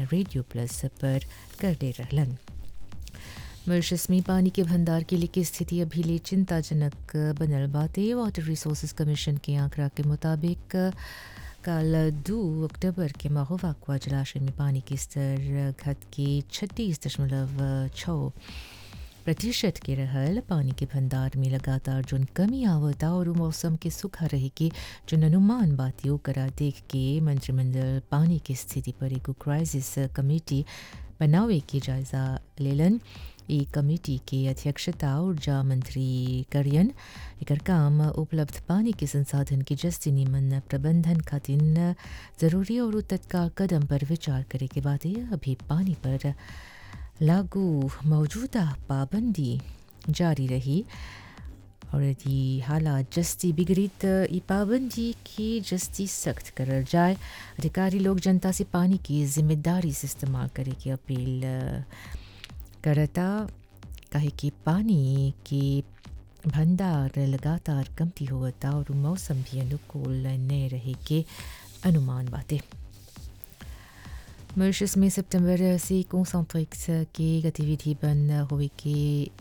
Radio plus पर कर दे रहलन मॉरिशस में पानी के भंडार के लिए की स्थिति अभी ले चिंताजनक बनल बाते वाटर रिसोर्सेज कमीशन के आंकड़ा के मुताबिक कल दो अक्टूबर के महोवाकुआ जलाशय में पानी की स्तर घट के छत्तीस दशमलव छः प्रतिशत के रहल पानी के भंडार में लगातार जोन कमी आवता और मौसम के सुखा रहे के जोन अनुमान बाती ओकरा देख के मंत्रिमंडल पानी की स्थिति पर एगो क्राइसिस कमेटी बनावे के जायजा लेलन ई कमेटी के अध्यक्षता ऊर्जा मंत्री करियन एकर काम उपलब्ध पानी के संसाधन के जस्ती निमन प्रबंधन खातिर जरूरी और तत्काल कदम पर विचार करे के बाद अभी पानी पर लागू मौजूदा पाबंदी जारी रही और यदि हालात जस्ती बिगड़ी तो ये पाबंदी की जस्ती सख्त करल जाए अधिकारी लोग जनता से पानी की जिम्मेदारी से इस्तेमाल करे की अपील करता कहे कि पानी के भंडार लगातार कमती होता और मौसम भी अनुकूल नहीं रहे के अनुमान बातें मॉरिशस में सितंबर से कॉन्सेंट्रिक्स की गतिविधि बंद हुए के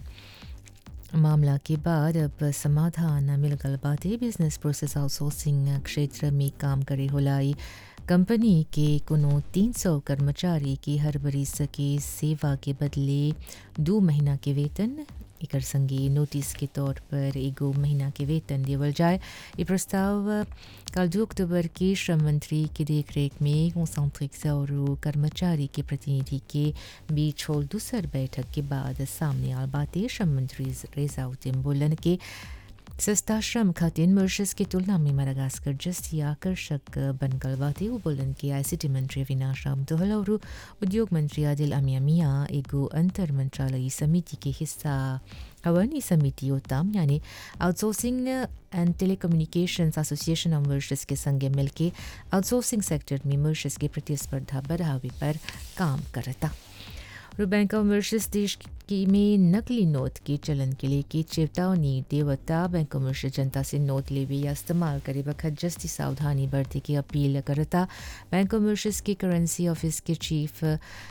मामला के बाद अब समाधान मिल गल बातें बिजनेस प्रोसेस आउटसोर्सिंग क्षेत्र में काम करे होलाई कंपनी के कोनो 300 कर्मचारी की हर बरिस की सेवा के बदले दो महीना के वेतन एकर संगे नोटिस के तौर पर एगो महीना के वेतन देवल जाए ये प्रस्ताव कल दो अक्टूबर के श्रम मंत्री की देखरेख में कॉन्सेंट्रिक्स और कर्मचारी के प्रतिनिधि के बीच होल दूसर बैठक के बाद सामने आल बातें श्रम मंत्री रेजाउद्दीन बोलन के सस्ता श्रम खातिर मॉरिशस की तुलना में मडागास्कर जस्ती आकर्षक बन गल बातें वो बोलन कि आईसीटी मंत्री अविनाश राम दोहल और उद्योग मंत्री आदिल अमिया मियाँ एगो अंतर मंत्रालयी समिति के हिस्सा हवन इस समिति ओताम यानी outsourcing and telecommunications association of Mauritius के संगे मिलके आउटसोर्सिंग सेक्टर में मॉरिशस की प्रतिस्पर्धा बढ़ावे पर काम करता और बैंक ऑफ मॉरिशस देश की में नकली नोट के चलन के लिए की चेतावनी देवता बैंक ऑफ मॉरिशस जनता से नोट लेवे या इस्तेमाल करे वक्त जस्ती सावधानी बरते की अपील करता बैंक ऑफ मॉरिशस के करेंसी ऑफिस के चीफ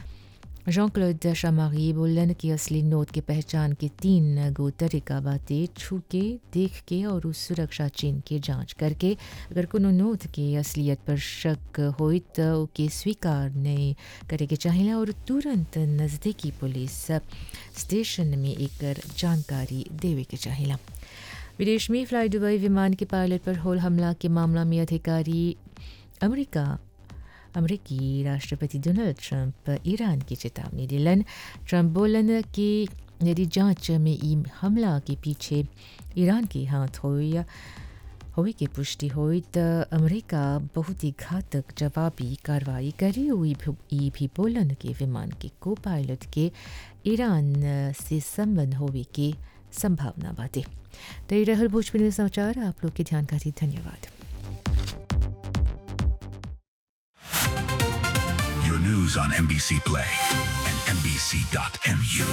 जॉन क्लोड शामारी बोलन कि असली नोट की पहचान के तीन गो तरीका बातें छू के देख के और उस सुरक्षा चिन्ह के जांच करके अगर कोनो नोट के असलियत पर शक हो तो ओके स्वीकार नहीं करे के चाहिए और तुरंत नज़दीकी पुलिस स्टेशन में एक जानकारी देवे के चाहिए विदेश में फ्लाई दुबई विमान के पायलट पर होल हमला के मामला में अधिकारी अमेरिका अमरीकी राष्ट्रपति डोनाल्ड ट्रंप ईरान की चेतावनी दिलन ट्रंप बोलन कि यदि जांच में ई हमला के पीछे ईरान के हाथ हो या होए की पुष्टि हुई तो अमेरिका बहुत ही घातक जवाबी कार्रवाई करी हुई ई भी बोलन के विमान के को पायलट के ईरान से संबंध होवे की संभावना बातें तो ये रहल भोजपुरी में समाचार आप लोग के ध्यान का धन्यवाद Your news on NBC Play and NBC.mu.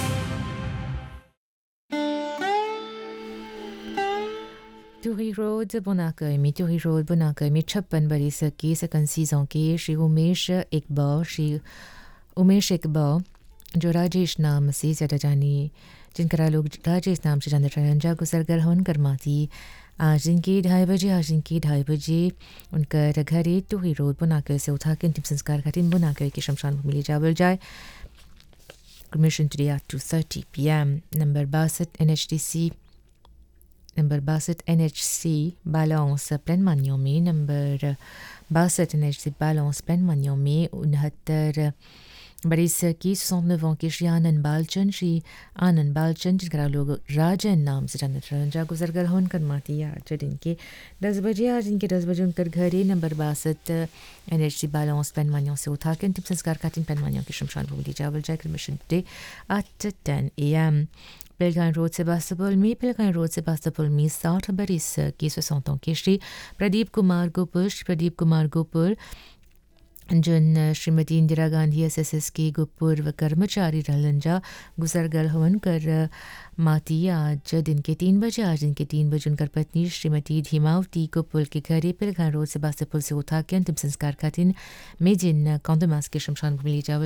टूरी रोड बुनाकर में टूरी रोड बुनाकर में छप्पन बरिस के सकन सीजों के श्री उमेश इकबाल श्री उमेश इकबाल जो राजेश नाम से ज़्यादा जानी जिनका लोग राजेश नाम से जानते रंजा गुजरगर हन करमाती आज दिन के ढाई बजे आज दिन के ढाई बजे उनका घरे टूरी रोड बुनाकर से उठा के अंतिम संस्कार खातिर बुनाकर के शमशान भूमि ले जावल जाए Commission today at 2.30 p.m. Number बासठ N H D C number बासठ N H C balance plan मानियों में नंबर बासठ N H C balance plan मानियों में उनहत्तर बरिस की सौनव के श्री आनंद बालचंद श्री आनंद बालचंद जिनका लोग राजन नाम से जानते रंजा गुजरगर होन कर माती आज दिन के दस बजे आज दिन के दस बजे उनकर घरे नंबर बासठ एन एच सी बैलेंस पेनमानियों से उठा के अंतिम संस्कार का तीन पेनमानियों की शमशान भूमि जावल जाए मिशन डे एट टेन ए एम पिलगान रोड से बास्तपुल में पिलगान रोड से बास्तपुल में साठ बरिस की सोसौतों के श्री प्रदीप कुमार गोपुल श्री प्रदीप कुमार गोपुल जन Shrimati Indira Gandhi S S S के पूर्व कर्मचारी रहलंजा गुजरगल हवन कर माती आज दिन के तीन बजे आज दिन के तीन बजे उनकर पत्नी श्रीमती धीमावती को पुल के घरे पिलगान रोड से बास्तपुल से उठा के अंतिम संस्कार का दिन में जिन कौंदमास के शमशान भूमि ले जावल